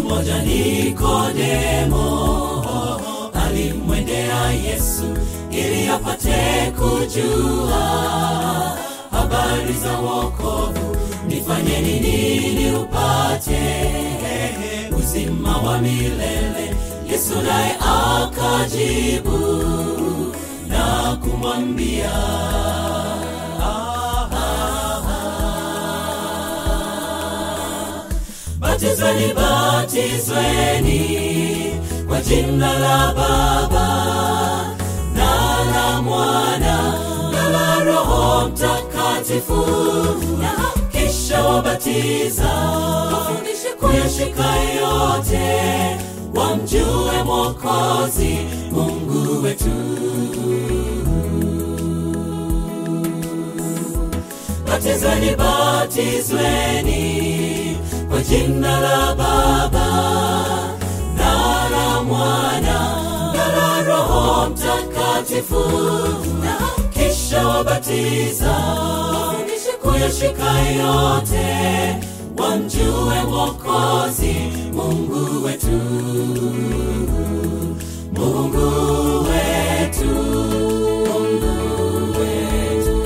mmoja Nikodemo alimwendea Yesu ili apate kujua habari za wokovu. Nifanye nini ili upate uzima wa milele? Yesu naye akajibu na kumwambia batizweni, batizweni kwa jina la Baba na la Mwana na la Roho Mtakatifu, na kisha wabatiza wafundishe kuyashika yote, wamjue Mwokozi Mungu wetu. Batizweni, batizweni kwa jina la Baba na la Mwana na la Roho Mtakatifu, na kisha wabatiza wafundishe kuyashika yote, wamjue Mwokozi Mungu wetu, Mungu wetu, Mungu wetu.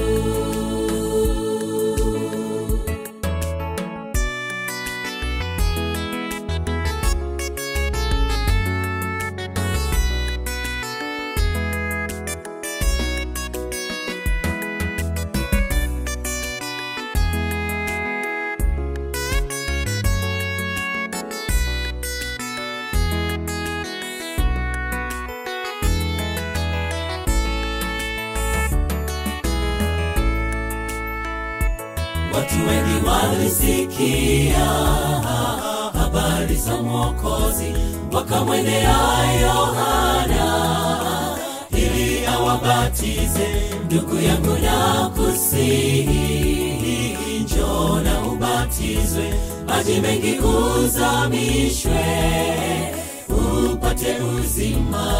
Watu wengi walisikia habari za Mwokozi, wakamwendea Yohana ili awabatize. Ndugu yangu, na kusihi, njoo na ubatizwe, maji mengi uzamishwe, upate uzima.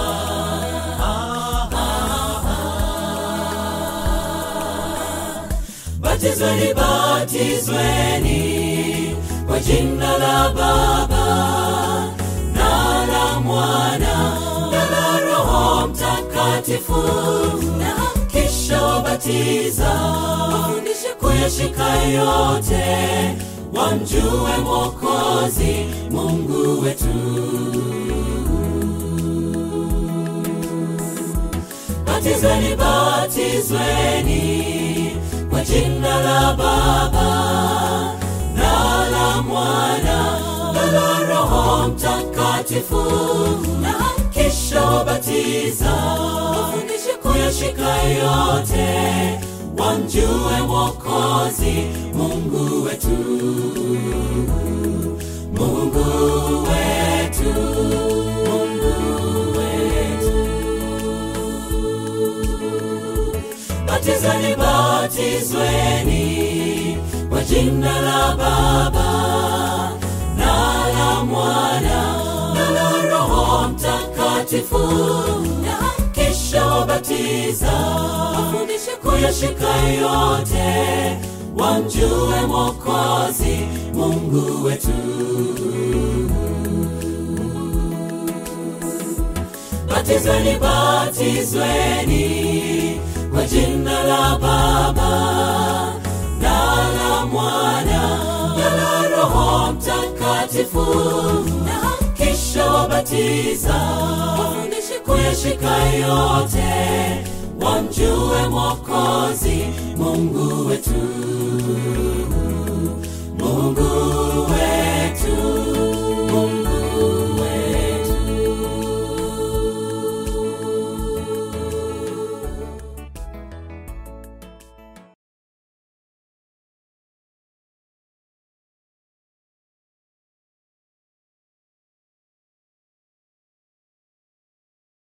Batizweni, batizweni kwa jina la Baba na la Mwana na la Roho Mtakatifu, na kisha wabatiza wafundishe kuyashika yote, wamjue Mwokozi Mungu wetu. Batizweni, batizweni kwa jina la Baba na la Mwana na la Roho Mtakatifu, na kisha wabatiza wafundishe kuyashika yote, wamjue Mwokozi Mungu wetu, Mungu wetu, Mungu wetu. Batizweni, batizweni kwa jina la Baba na la Mwana na la Roho Mtakatifu, na kisha wabatiza wafundishe kuyashika yote, wamjue Mwokozi Mungu wetu. Batizweni, batizweni kwa jina la Baba na la Mwana na la Roho Mtakatifu, na kisha wabatiza wafundishe kuyashika yote, wamjue Mwokozi Mungu wetu.